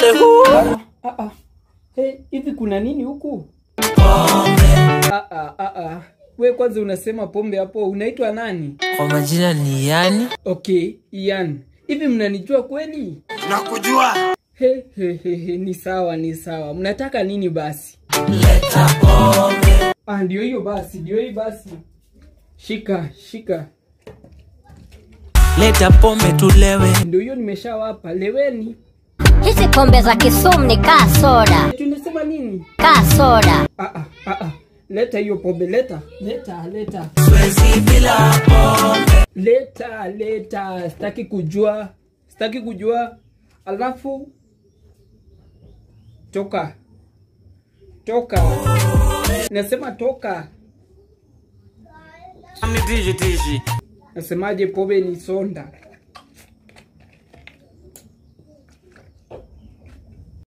Ah, ah, ah. Hey, hivi kuna nini huku? Ah, ah, ah, ah. We kwanza unasema pombe hapo, unaitwa nani? Kwa majina ni Yani. Okay, Ian. Hivi mnanijua kweli? Nakujua. He, he, he, he, ni sawa, ni sawa. Mnataka nini basi? Ah, ndio hiyo basi, ndio hiyo basi. Shika, shika. Leta pombe tulewe. Ndio hiyo nimeshawapa. Leweni. Hizi pombe za Kisumu ni kaa soda, Tunasema nini? kaa soda. Ah, ah, ah, ah. Leta hiyo pombe, leta. Leta, leta. Siwezi bila pombe. Leta, leta. Sitaki kujua. Sitaki kujua. Alafu toka. Toka. Nasema toka. Ni tiji tiji. Nasemaje pombe ni sonda.